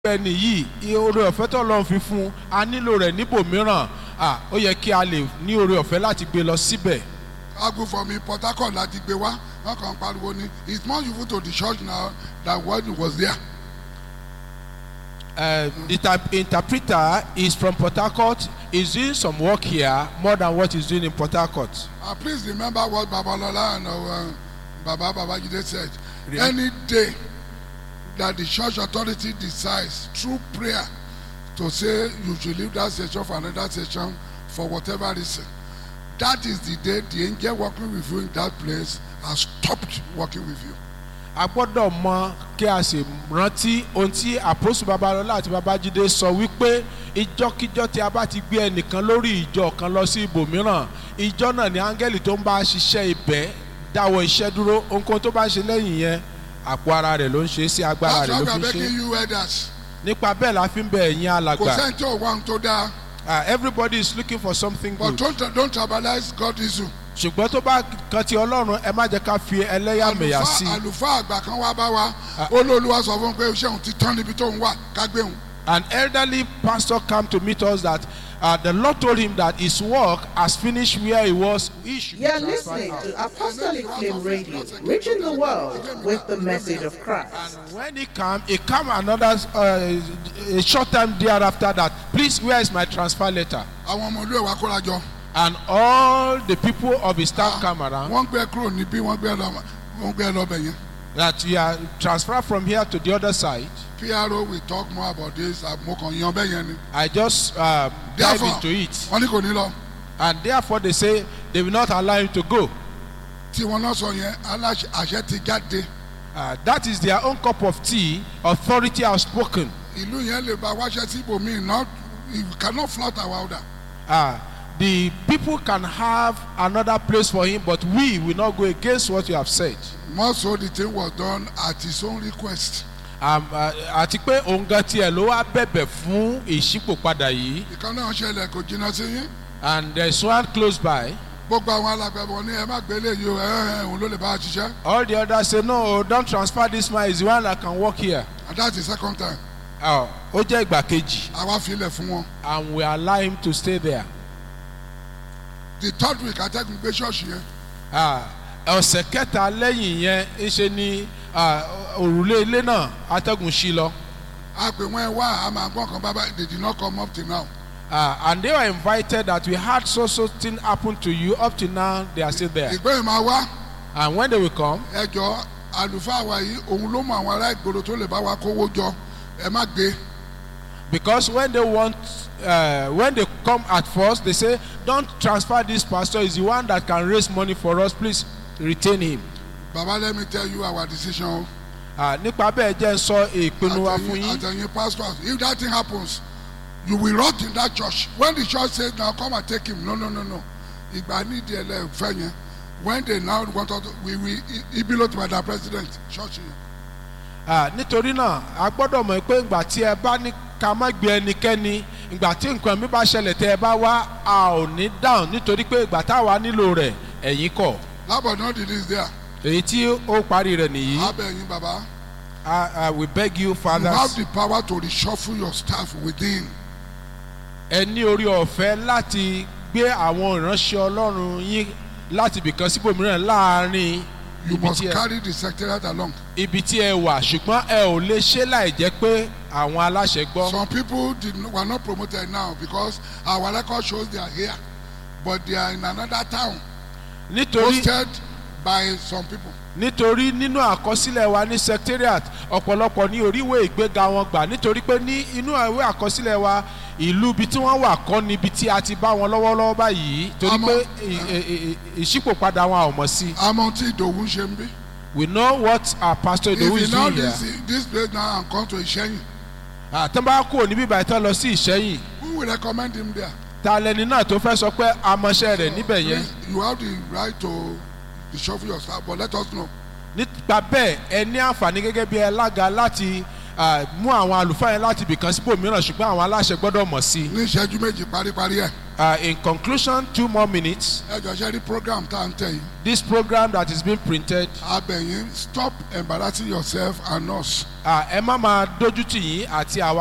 ẹni yìí iye oore ọ̀fẹ́ tó lọ́n fi fún un a nílò rẹ̀ níbòmíràn à ó yẹ kí a lè ní oore ọ̀fẹ́ láti gbé lọ síbẹ̀. agu for me port harcourt láti gbé wá wọn kàn pariwo ni it's more useful to the church now than when it was there. Uh, the type interpreter is from Port Harcourt. He's doing some work here more than what he's doing in Port Harcourt. Uh, please remember what Babalola and uh, Baba Babajide said. Yeah. Any day that the church authority decides through prayer to say you should leave that session for another session for whatever reason, that is the day the angel working with you in that place has stopped working with you. a gbọ́dọ̀ mọ kí a sì rántí ohun tí àpòsù babalọ́lá àti babájídé sọ wípé ìjọkíjọ tí a bá ti gbé ẹnìkan lórí ìjọ kan lọ sí ibòmíràn ìjọ náà ni áńgẹ́lì tó ń bá ṣiṣẹ́ ibẹ̀ dáwọ́ iṣẹ́ dúró ohunkóhun tó bá ṣe lẹ́yìn yẹn àpò ara rẹ̀ ló ń ṣe sí agbára That's rẹ̀ why ló we are fi ń ṣe begging you elders. nípa bẹ́ẹ̀ la fi ń bẹ ẹ̀yin Kò alàgbà sẹ́ni tí ò wá ohun tó dáa. Ah, everybody is looking for something But good don't don't tribalize God issue. ṣùgbọ́n tó bá kan ti ọlọ́run ẹ má jẹ́ ká fi ẹlẹ́yàmẹ̀yà sí àlùfáà i àlùfáà àgbà kan wá bá wa olóòlùwà sọ fún un pé iṣẹ́ òun ti tán níbi tó ń wà ká gbé òun. an elderly pastor come to meet us that uh, the lord told him that his work has finished where he was he should be You're transferred listening out. to Apostolic Flame Radio, reaching the world with the message of Christ. and when he come he come another uh, a short time thereafter that please where is my transfer letter àwọn ọmọ olú ẹ̀ wá kóra jọ and all the people of his staff come around wọ́n gbé kúrò níbí wọ́n gbé lọ wọ́n gbé lọ bẹ̀ yẹn. that you are transferred from here to the other side PRO will talk more about this mo kàn yan bẹ́ẹ̀ yẹn ni. i just uh, dive Therefore, into it wọ́n ní kò ní lọ and therefore they say they will not allow him to go tí wọ́n náà sọ yẹn aláṣẹ àṣẹ ti jáde uh, that is their own cup of tea authority has spoken ìlú yẹn lè ba wáṣẹ sí ibòmíì not you cannot flout our order. uh, the people can have another place for him but we will not go against what you have said more so the thing was done at his own request. um, uh, àti pé òun gan tiẹ̀ ló wá bẹ̀bẹ̀ fún ìṣípòpadà yìí ìkan náà ṣẹlẹ̀ kò jìnnà sí yín. and there is one close by gbogbo àwọn alágbàbọ̀ ní ẹ má gbé léyìí o ẹ ẹ òun ló lè bá a ṣiṣẹ́ all the others say no don't transfer this man he is the one that can work here and that's the second time uh, ó jẹ́ ìgbà kejì àwa filẹ̀ fún wọn. and we allow him to stay there the third week atẹ́gùn gbé ṣọ́ọ̀ṣì yẹn Ah, ọ̀sẹ̀ kẹta lẹ́yìn yẹn ń ṣe ni ah, òrùlé ilé náà atẹ́gùn sí lọ. a pè wọ́n ẹ wá a máa gbọ́n kan bábá they did not come up till now. Uh, and they were invited that we had so so thing happen to you up to now they are still there ìgbẹ́ yìí máa wá and when they will come ẹjọ́ àlùfáà wa yìí òun ló mọ àwọn ará ìgboro tó lè bá wa kówó jọ ẹ má gbé because when they want uh, when they come at first they say don't transfer this pastor is the one that can raise money for us please retain him baba let me tell you our decision o. uh, nípa bẹ́ẹ̀ jẹ́ ń sọ ìpinnu wa fún àtẹ̀yìn yín àtẹ̀yìn pastors if that thing happens you will rot in that church when the church says now come and take him no no no no ìgbà nídìí ẹ̀ lẹ́ẹ̀fẹ́ yẹn when they now want us to we will ibi ló ti máa da president church yẹn. Ah, nítorí náà a gbọ́dọ̀ mọ̀ pé ìgbà tí ẹ bá ní ká má gbé ẹnikẹ́ni ìgbà tí nǹkan mi bá ṣẹlẹ̀ tẹ́ ẹ bá wá a ò ní dáhùn nítorí pé ìgbà táwa nílò rẹ̀ ẹ̀yin kọ̀ lábọ̀dán did this there èyí tí ó parí rẹ̀ nìyí abẹ́yìn baba I, I will beg you you fathers have the power to reshuffle your staff within ẹ ní orí ọ̀fẹ́ láti gbé àwọn ìránṣẹ́ ọlọ́run yín láti ibìkan síbòmíràn láàrin you ibi must tí ẹ carry the secretariat along ibi tí ẹ wà ṣùgbọ́n ẹ ò lè ṣe láì jẹ́ pé àwọn aláṣẹ gbọ́. some people did not, were not promoted now because our record shows they are here but they are in another town nítorí posted by some people nítorí nínú àkọsílẹ̀ wa ní secretariat ọ̀pọ̀lọpọ̀ ní oríwé ìgbéga wọn gbà nítorí pé ní inú ìwé àkọsílẹ̀ wa ìlú ibi tí wọ́n wà kọ́ níbi tí a ti bá wọn lọ́wọ́lọ́wọ́ báyìí torí Àmọ́- pé ì- ì- ì- ìṣípòpadà wọn a ò mọ̀ sí i. àmọ́ tí ìdòwú ń ṣe ń bí. we know what our pastor if Idowu you is now doing here. this this place now and come to Ìṣẹ́yìn àtàn bá kúrò níbí ìbàdàn tán lọ sí ìṣẹ́yìn who will recommend him there. ta lẹni náà tó fẹ́ sọ pé amọ̀ṣẹ́ rẹ̀ níbẹ̀ yẹn Please, you have the right to reshuffle your staff but let us know. nípa bẹ́ẹ̀ ẹ ní àǹfààní gẹ́gẹ́ bí alága láti ah, mú àwọn àlùfáà yẹn láti ibìkan síbò mìíràn ṣùgbọ́n àwọn aláṣẹ gbọ́dọ̀ mọ̀ sí i. ní ìṣẹ́jú méjì paríparí ẹ̀. Uh, in conclusion, two more minutes. ẹ jọ ṣe rí program tá à ń tẹ̀ yìí This program that is being printed, abẹ̀yìn stop embarrassing yourself and us. uh, ẹ má máa dójú tì yín àti àwa